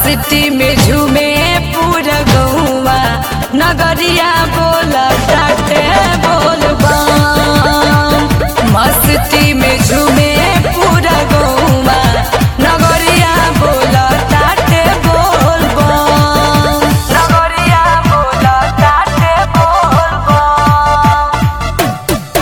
मस्ती में झूमे पूरा गौवा नगरिया बोल टाटे बोल बम मस्ती में झूमे पूरा गौवा नगरिया बोल टाटे बोल बम नगरिया बोल टाटे बोल बम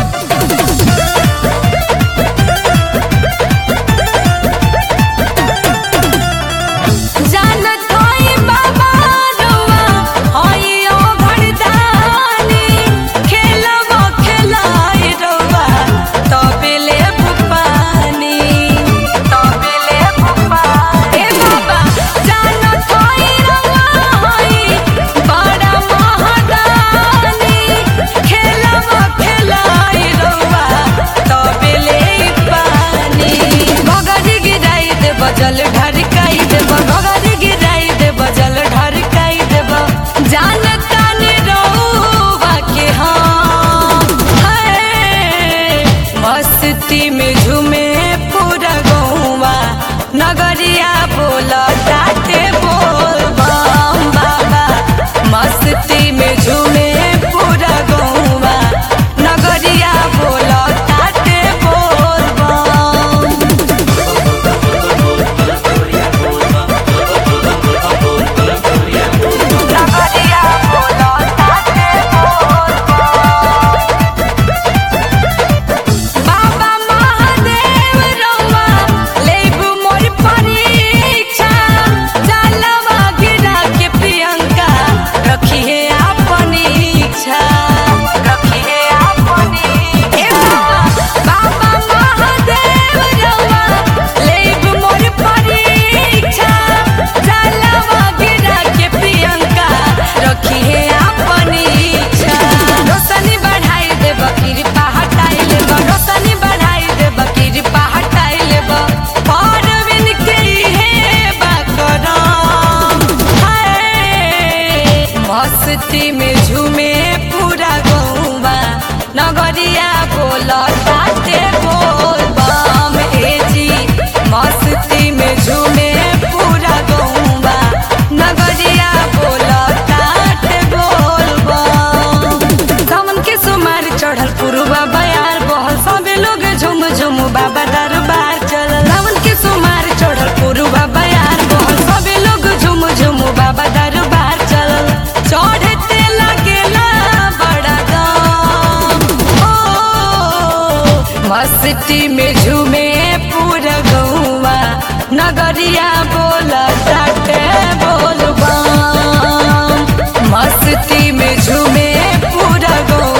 जानत होई बाबा रुआ होई ओ भड़दानी खेलवा खेलाई रुआ तबेले बुपानी तबेले बुपानी ए बाबा जानत होई रुआ होई बड़ा महदानी खेलवा खेलाई रुआ तबेले पानी भगरी गिराई दे बजल ढरकाई देब भगरी गिराई दे बजल ढरकाई देब जानता ने रहुआ के हम है मस्ती में झूमे पूरा गौवा नगरिया बोल टाटे बोल बम बाबा मस्ती में झूमे पूरा गौवा नगरिया बोल टाटे बोल बम नगरिया बोलो ताते बोल बाबा महादेव रउआ लेबू मोर परीक्षा जलवा गिरा के प्रियंका रखी है अपनी इच्छा रखी है अपनी ए बाबा बाबा महादेव रउआ लेबू मोर परीक्षा जलवा गिरा के प्रियंका रखी है अपनी इच्छा रोशनी बढ़ाई देब कृपा हटाई लेब रोशनी बढ़ाई देब कृपा हटाई लेब परवीन के हे बाकरम हाय मस्ती में झूमे पूरा गौवा नगरिया बोल ताते बोल बम ए जी मस्ती में झूमे पूरा गौवा नगरिया बोल ताते बोल बम सावन के सुमार चढ़ल पुरुबा बयार बहल सबे लोग झुम झुम बाबा दरबार चलल सावन के सुमार चढ़ल पुरुबा बयार बहल सबे लोग झुम झुम बाबा दरबार चलल चढ़ते लगेला बड़ा दम ओ मस्ती में झूमे पूरा गौवा नगरिया बोल टाटे बोल बम मस्ती में झूमे पूरा गौवा